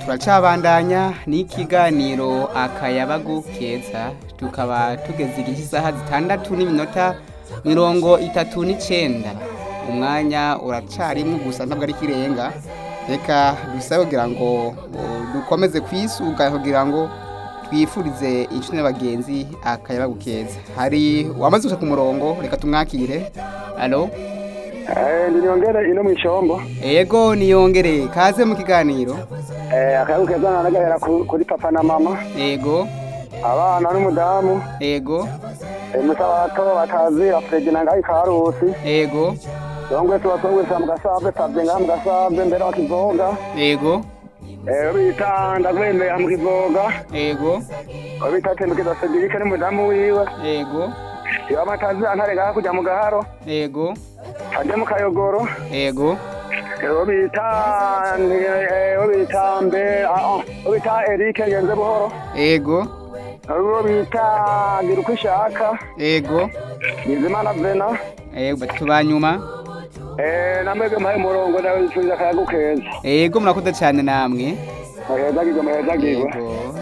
turacabandanya n'ikiganiro akayabagu keza tukaba tugeze igihe isaha zitandatu n'iminota mirongo itatu n'icenda umwanya uracarimwo gusa ntabwo ari ikirenga reka dusabe kugira ngo uh, dukomeze kwisuga kugira ngo twifurize inshuti n'abagenzi akayabagu keza hari wamaze gusa ku murongo reka tumwakire alo Eh, ndi nyongere ino mw'ishombo ego niyongere kaze mu kiganiro eh akayabu keza nanagahera ku- kuri papa na mama ego abana n'umudamu ego eh, musabato batazira fredi na ngayi karusi ego songwe tubasongwesa mu gasave savye ngaha mu gasave mbere wa kivoga ego eh bita ndagwemera mu kivoga ego bita tembukiza sedirike n'umudamu wiwe ego iyo amatazira ntare ngaha kuja mu gaharo ego aje mu kayogoro ego Ewo bita ewo bita mbe ah ah ewo bita Eric ngenze buhoro ego ewo bita gira uko ishaka ego Bizimana Vena ego batatu ba nyuma eh namwebwe mpaye umurongo nawe wifuza akayagu keza ego murakoze cyane namwe muhezagirwe muhezagirwe ego